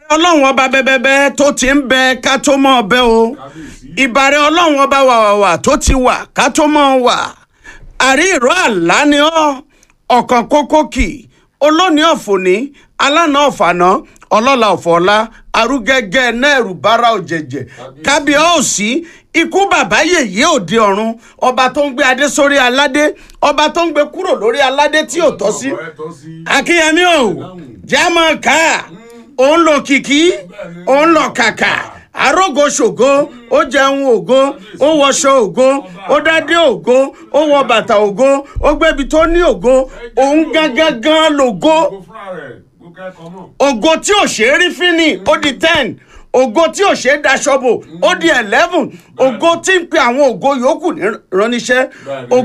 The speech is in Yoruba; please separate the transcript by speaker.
Speaker 1: ọlọ́run ọba bẹ́bẹ́bẹ́ tó ti ń bẹ ká tó mọ́ ọbẹ̀ o ìbàrẹ̀ ọlọ́run ọba wàwàwà tó ti wà ká tó mọ́ wà àrí ìró àlá ni ọ́ ọ̀kan kókó kì olóòní ọ̀fọ̀ní alánà ọ̀fàná ọlọ́la ọ̀fọ̀ọ́lá arúgẹ́gẹ́ náírù bára òjẹ̀jẹ̀ kábíọ́ọ̀sì ikú bàbá yèyé òde ọ̀run ọba tó ń gbé adé sórí aládé ọba tó ń gbé kúrò lórí aládé tí ò tọ́ sí akínyẹmí o jámọ̀ ká òun lò kìkì òun lọ kàkà arógo ṣògo ó jẹun ògo ó wọṣọ ògo ó dádé ògo ó wọ bàtà ògo ó gbébi tó ní ògo òun gángan gan lògo ògo tí ò ṣe é rí fínì ó di ten ògo tí ò ṣe é daṣọ bò ó di eleven ògo tí ń pe àwọn ògo yòókù ní ránníṣẹ́